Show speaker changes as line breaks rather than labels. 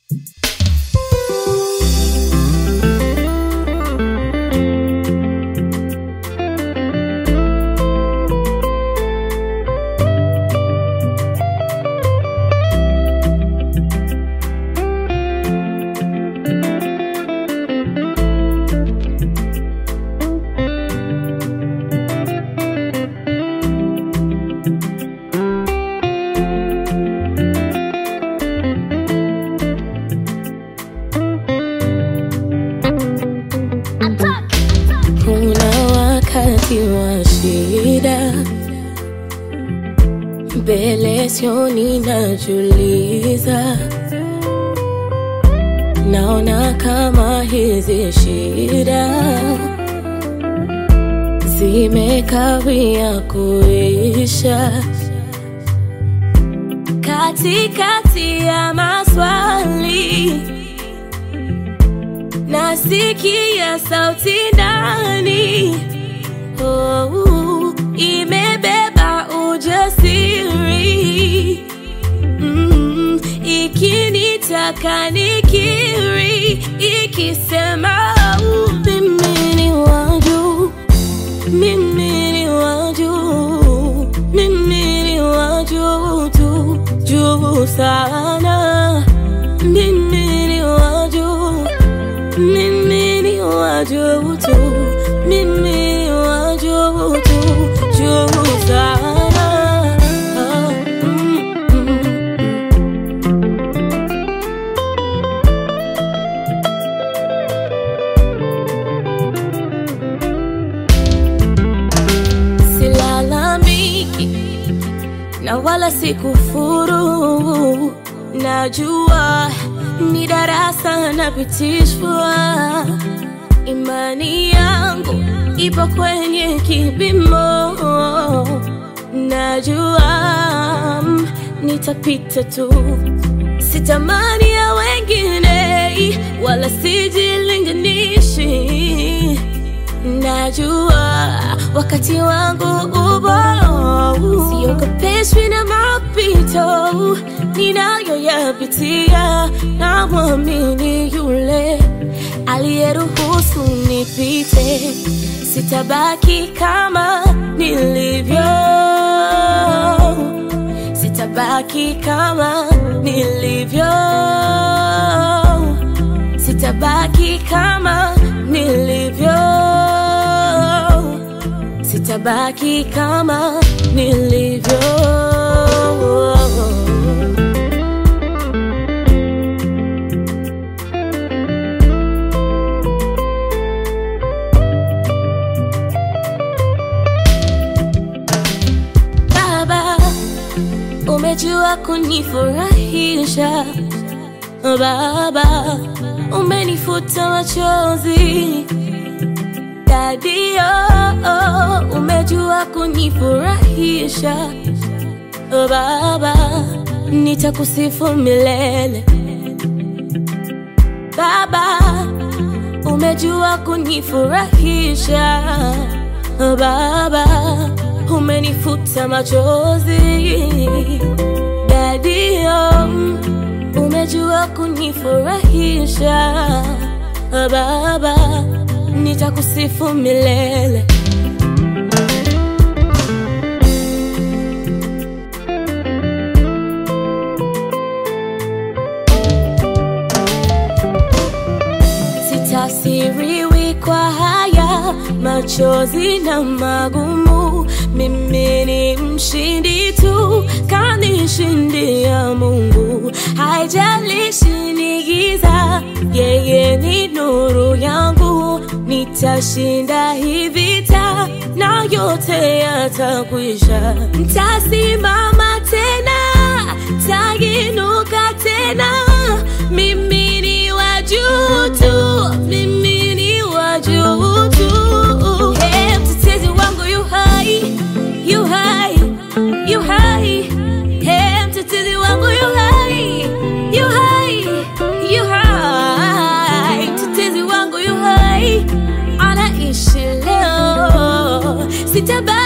Kuna wakati wa shida, mbele sioni, najuliza, naona kama hizi shida zimekawia kuisha. Katikati ya maswali nasikia sauti ndani oh, imebeba ujasiri mm, ikinitaka nikiri, ikisema oh, mimi ni wa juu, mimi ni wa juu, mimi ni wa juu tu, juu sana, mimi ni wa juu mimi ni wa juu tu, mimi ni wa juu tu, juu sana. Ah, mm, mm, mm. Silalamiki na wala sikufuru, najua ni darasa napitishwa. Imani yangu ipo kwenye kipimo, najua mm, nitapita tu. Sitamani ya wengine, wala sijilinganishi najua wakati wangu upo, siogopeshwi na mapito ninayoyapitia. Namwamini yule aliyeruhusu nipite, sitabaki kama nilivyo, sitabaki kama nilivyo, sitabaki kama nilivyo, sitabaki kama nilivyo. Baba, umejua kunifurahisha Baba, umenifuta machozi Dadio, umejua kunifurahisha Baba, nitakusifu milele Baba, umejua kunifurahisha Baba, umenifuta machozi Dadio, umejua kunifurahisha Baba, nitakusifu milele Sitasiriwi kwa haya machozi na magumu, mimi ni mshindi tu, kanishindia Mungu. Haijalishi ni giza, yeye ni nuru yangu, nitashinda hii vita na yote yatakwisha. Ntasimama tena, taginuka tena, mimi ni wa juu tu, mimi ni wa juu tu. Hey, mtetezi wangu yu hai, yu hai, yu hai. Hey, mtetezi wangu yu hai, yu hai, yu hai. Mtetezi wangu yu hai, anaishi leo, sitabaki